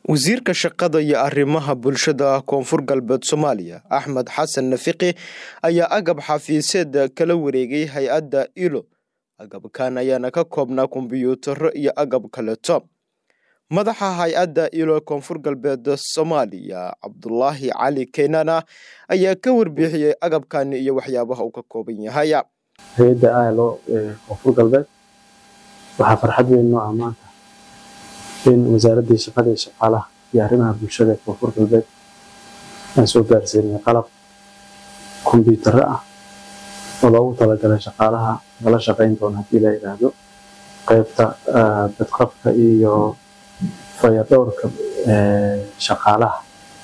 wasiirka shaqada iyo arrimaha bulshada koonfur galbeed soomaaliya axmed xasan nafiqi ayaa agab xafiiseed kala wareegay hay-adda ilo agabkan ayaana ka koobnaa kombiyuutaro iyo agab kaleeto madaxa hay-adda ilo koonfur galbeed soomaaliya cabdulaahi cali keynana ayaa ka warbixiyey agabkani iyo waxyaabaha uu ka kooban yahay hay-adda ilo koonfur galbeed waxaa farxad weyn noo ah maanta in wasaaraddii shaqada iyo shaqaalaha iyo arrimaha bulshada ee koonfur galbeed aan soo gaarsiinay qalab kombiyuutarro ah oo loogu talagalay shaqaalaha lala shaqayn doono haddii la yidhaahdo qaybta badqabka iyo fayadhowrka shaqaalaha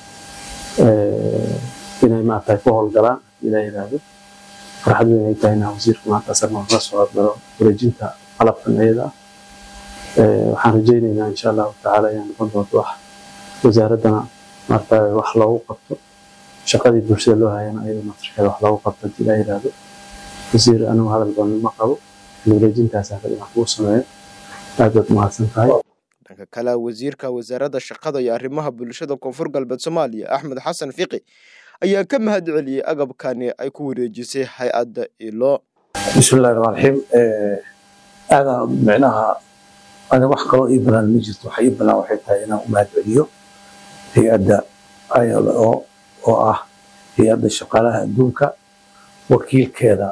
inay maaragtay ku howlgalaan haddii la yidhaahdo farxad weyn ay tahay inaa wasiirka maanta asagna la soo hadlaro wareejinta qalabkan iyada ah waxaan rajaynaynaa insha allahu tacaala inay noqon doonto wax wasaaraddana maarata wax loogu qabto shaqadii bulshada loo hayana iyada naftirkeeda wax loogu qabto haddii la yidhaahdo wasiir anigu hadal badan ma qabo wareejintaas hada inaan kuu sameeyo aad baad mahadsan tahay dhanka kale wasiirka wasaaradda shaqada iyo arrimaha bulshada koonfur galbeed soomaaliya axmed xasan fiqi ayaa ka mahad celiyey agabkani ay ku wareejisay hay-adda ilo bismillahi raxmaan raxiim aadaa micnaha ani wax kaloo ii banaan ma jirto waxa ii banaan waxay tahay inaan u mahad celiyo hay-adda ilo oo ah hay-adda shaqaalaha adduunka wakiilkeeda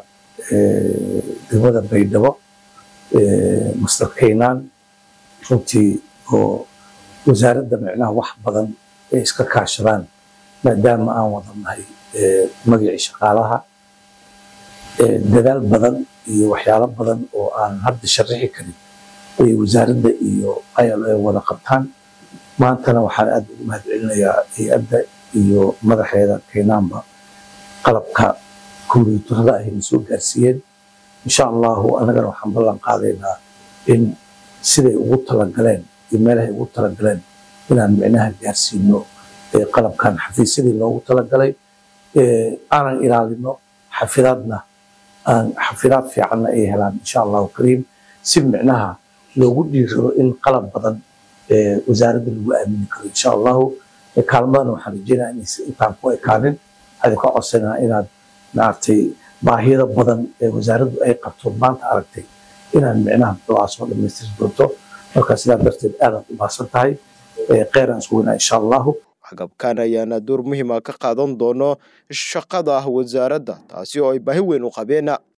degmada baydhabo master kaynaan runtii oo wasaaradda micnaha wax badan ay iska kaashadaan maadaama aan wadannahay magacii shaqaalaha dadaal badan iyo waxyaalo badan oo aan hadda sharaxi karin ay wasaaradda iyo ilo ay wada qabtaan maantana waxaan aad ugu mahad celinayaa hay-adda iyo madaxeeda kaynaanba qalabka kombiyuutarada ayna soo gaarsiiyeen insha allahu anagana waxaan ballan qaadaynaa in siday ugu talagaleen iyo meelahay ugu talagaleen inaan micnaha gaarsiino qalabkan xafiisyadii loogu talagalay aanan ilaalino xafidaadna aan xafidaad fiicanna ay helaan insha allahu kariim si micnaha loogu dhiirado in qalab badan wasaaradda lagu aamini karo insha allahu kaalmadana waxaan rajeynaya inaysan intaan ku ekaanin waxaan ka codsanaa inaad maaragtay baahiyada badan ee wasaaraddu ay qabto maanta aragtay inaan micnaha muxuuhaa soo dhammaystiri doonto marka sidaa darteed aadaad u baahsan tahay kheyran isku weynaa insha allahu agabkan ayaana door muhiima ka qaadan doono shaqada wasaaradda taasi oo ay baahi weyn u qabeen